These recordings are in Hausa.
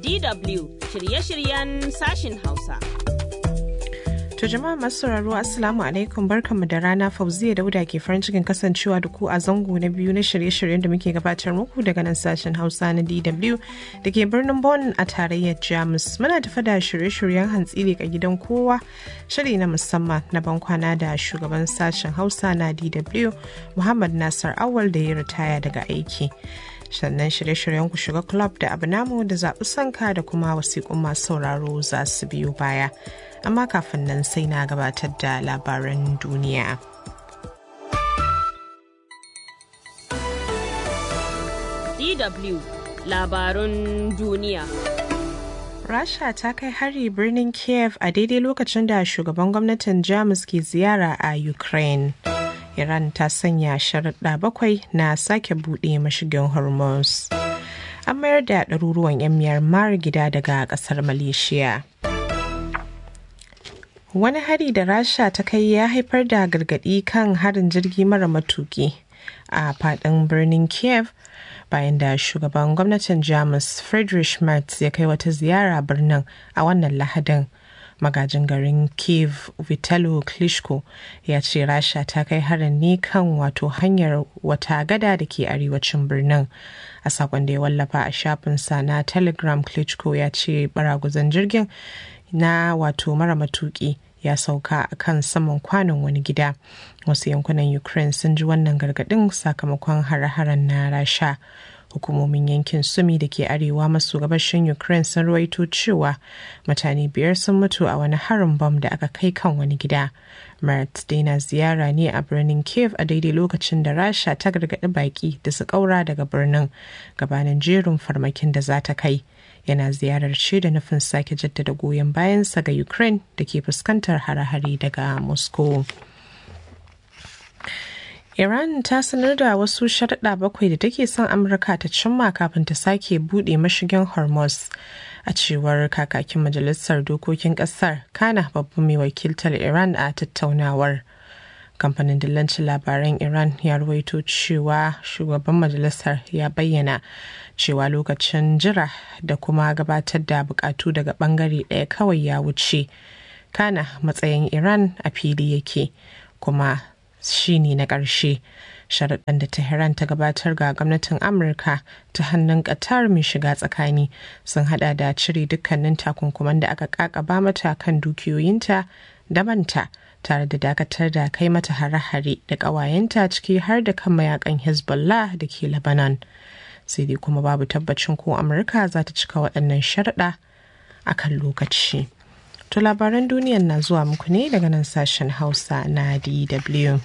DW shirye-shiryen sashin Hausa. To jama'a masu sauraro Assalamu alaikum barkanmu da rana Fauziya Dauda ke farin cikin kasancewa da ku a zango na biyu na shirye-shiryen da muke gabatar muku daga nan sashen Hausa na DW da ke birnin Bonn a tarayyar Jamus. Muna tafa da shirye-shiryen hantsi ga gidan kowa shiri na musamman na bankwana da shugaban sashen Hausa na DW Muhammad Nasar Awal da ya ritaya daga aiki. sannan shirye-shiryen ku shiga club da abu namu da zaɓi sanka da kuma wasiƙun masu sauraro za su biyo baya amma kafin nan sai na gabatar da labaran duniya DW labarun duniya. Rasha ta kai hari birnin Kiev a daidai lokacin da shugaban gwamnatin Jamus ke ziyara a Ukraine. Iran ta sanya sharaɗa bakwai na sake buɗe mashigin Hormuz. An mayar da ɗaruruwan 'yan Myanmar gida daga ƙasar Malaysia. Wani hari da Rasha ta kai ya haifar da gargaɗi kan harin jirgi mara matuki a faɗin birnin Kiev bayan da shugaban gwamnatin Jamus Friedrich Merz ya kai wata ziyara birnin a wannan Lahadin. magajin garin kiev vitalo klitschko ya ce rasha ta kai harin ne kan wato hanyar wata gada da ke arewacin birnin a sakon da ya wallafa a shafinsa na telegram klitschko ya ce baraguzan jirgin na wato mara matuki ya sauka a kan saman kwanon wani gida wasu yankunan ukraine sun ji wannan gargadin sakamakon hare-haren na rasha hukumomin yankin sumi da ke arewa maso gabashin ukraine sun ruwaito cewa mutane biyar sun mutu a wani harin bom da aka kai kan wani gida marat daina ziyara ne a birnin kiev a daidai lokacin da rasha ta gargaɗi baki da su ƙaura daga birnin gabanin jerin farmakin da za ta kai yana ziyarar ce da nufin sake jaddada goyon bayansa ga ukraine da ke fuskantar hare-hare daga moscow Iran ta sanar da wasu sharaɗa bakwai da take son Amurka ta cimma kafin ta sake buɗe mashigin Hormuz. A cewar kakakin Majalisar Dokokin Ƙasar, Kana babban mai wakiltar Iran a tattaunawar. Kamfanin dillancin labaran Iran ya ruwaito cewa shugaban majalisar ya bayyana cewa lokacin jira da kuma gabatar da bukatu daga bangare ɗaya kawai ya wuce. Kana matsayin Iran a fili yake kuma shine na ƙarshe sharaɗan da tehran ta gabatar ga gwamnatin amurka ta hannun ƙatar mai shiga tsakani sun hada da cire dukkanin takunkuman da aka ƙaƙaba mata kan dukiyoyinta da manta tare da dakatar da kai mata hare-hare da ƙawayenta ciki har da kan mayakan hezbollah da ke lebanon sai dai kuma babu tabbacin ko amurka za ta cika waɗannan sharaɗa a kan lokaci. To labaran duniyan na zuwa muku ne daga nan sashen Hausa na DW.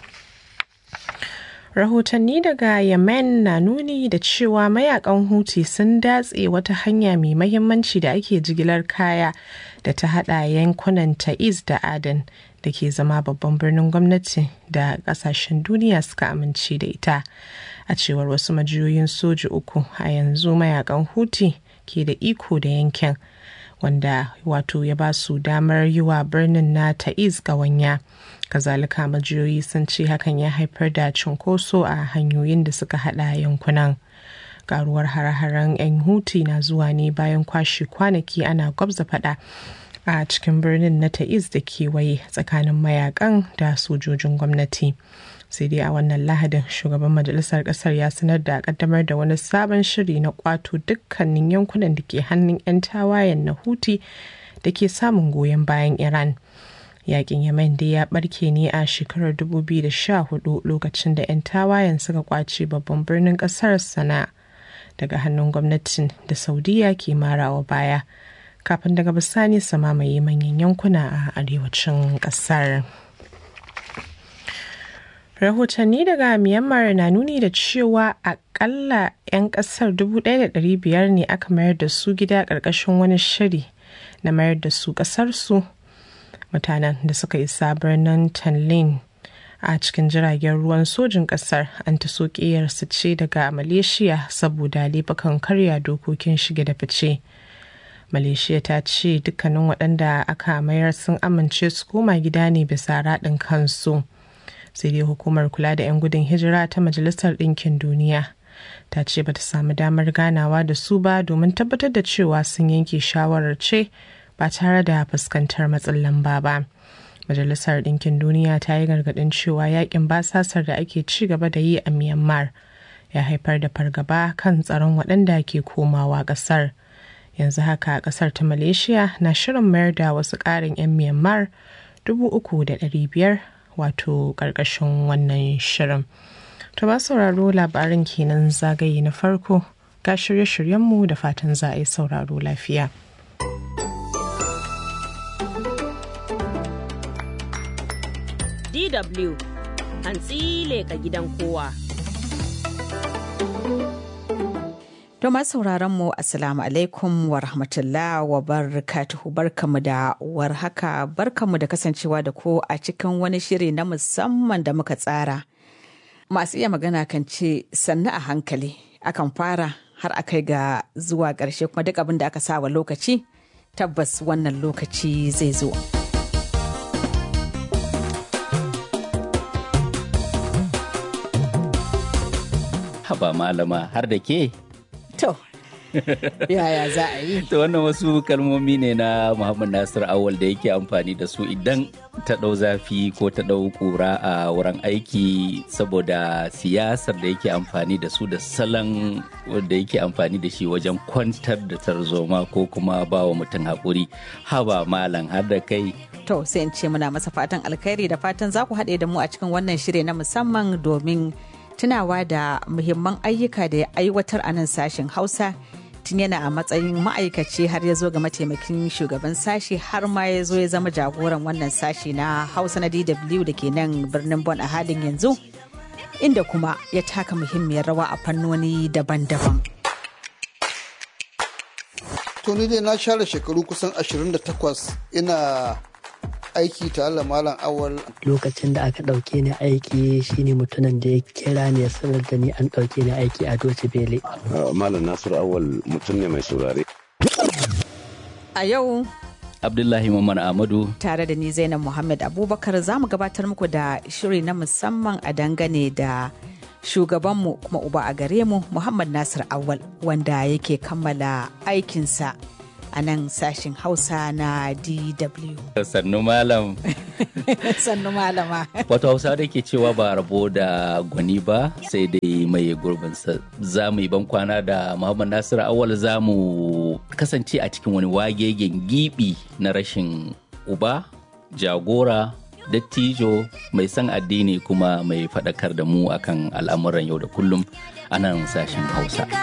Rahotanni daga Yemen na nuni da cewa mayakan Houthi sun datse wata hanya mai mahimmanci da ake jigilar kaya da ta hada yankunan Ta'iz da Aden da ke zama babban birnin gwamnati da kasashen duniya suka amince da ita. A cewar wasu majiyoyin soji uku a yanzu mayakan Houthi ke da iko da yankin. wanda wato ya ba su damar yi wa birnin na ta'iz ƙawanya kazalika majiyoyi sun ce hakan ya haifar da cunkoso a hanyoyin da suka hada yankunan karuwar hare-haren 'yan huti na zuwa ne bayan kwashe kwanaki ana gwabza fada a cikin birnin na ta'iz da kewaye tsakanin mayakan da sojojin gwamnati sai dai a wannan lahadin shugaban majalisar kasar ya sanar da kaddamar da wani sabon shiri na kwato dukkanin yankunan da ke hannun 'yan tawayen na huti da ke samun goyon bayan iran yakin yemen dai ya barke ne a shekarar 2014 lokacin da 'yan tawayen suka kwace babban birnin kasar sana daga hannun gwamnatin da saudiya ke marawa baya kafin daga bisani su mamaye manyan yankuna a arewacin kasar. rahotanni daga myanmar na nuni da cewa akalla 'yan kasar 1,500 ne aka mayar da su gida ƙarƙashin wani shiri na mayar da su ƙasarsu mutanen da suka isa birnin tanlin a cikin jiragen ruwan sojin ƙasar an ta su ce daga malaysia saboda laifukan karya dokokin shige da fice malaysia ta ce dukkanin waɗanda aka mayar sun amince su koma gida ne bisa raɗin kansu sai dai hukumar kula da 'yan gudun hijira ta majalisar ɗinkin duniya ta ce bata samu damar ganawa da su ba domin tabbatar da cewa sun yanke shawarar ce ba tare da fuskantar matsin lamba ba. Majalisar Ɗinkin Duniya ta yi gargaɗin cewa yakin basasar da ake ci gaba da yi a Myanmar ya haifar da fargaba kan tsaron waɗanda ke komawa ƙasar. Yanzu haka ƙasar ta Malaysia na shirin mayar da wasu ƙarin 'yan Myanmar 3,500 wato ƙarƙashin wannan shirin. To ba sauraro labarin kenan zagaye na farko ga shirye-shiryenmu da fatan za a yi sauraro lafiya. DW hantsi leka gidan kowa. To masu sauraron mu Assalamu alaikum wa rahmatullah wa barakatuhu barkamu da warhaka barkamu da kasancewa da ku a cikin wani shiri na musamman da muka tsara. Masu iya magana kan ce sannu a hankali akan fara har a kai ga zuwa ƙarshe kuma duk abin da aka sa wa lokaci tabbas wannan lokaci zai zo. Haba malama har da ke? To, yaya za a yi? To wannan wasu kalmomi ne na Muhammad Nasir Awal da yake amfani da su idan ta ɗau zafi ko ta ɗau ƙura a wurin aiki saboda siyasar da yake amfani da su da salon da yake amfani da shi wajen kwantar da tarzoma ko kuma ba wa mutum haƙuri. Haba malam har da kai. To sai in ce muna masa fatan alkhairi da fatan za ku haɗe da mu a cikin wannan shiri na musamman domin tunawa da muhimman ayyuka da ya aiwatar a nan sashen Hausa tun yana a matsayin ma'aikaci har ya zo ga mataimakin shugaban sashi har ma ya zo ya zama jagoran wannan sashi na Hausa na DW da ke nan birnin Bon a halin yanzu inda kuma ya taka muhimmiyar rawa a fannoni daban-daban. To ni dai na share shekaru kusan 28 ina aiki tare da malam awal lokacin da aka ɗauke ni aiki shine mutumin da ya kira ni ya sanar da ni an ɗauke ni aiki a doce bele malam nasiru awal mutum ne mai saurare A yau Abdullahi Muhammad Ahmadu tare da ni Zainab Muhammad Abubakar za mu gabatar muku da shiri na musamman a dangane da shugabanmu kuma uba a gare mu Muhammad Nasir Awal wanda yake kammala aikinsa a nan sashin Hausa na DW. sannu malam. Sannu malama. Wato Hausa da ke cewa ba rabo da gwani ba sai dai mai gurbinsa. Za mu yi ban kwana da Muhammad Nasiru Awal za mu kasance a cikin wani wagegen gibi na rashin uba, jagora, dattijo mai son addini kuma mai faɗakar da mu akan al'amuran yau da kullum a nan sashen Hausa.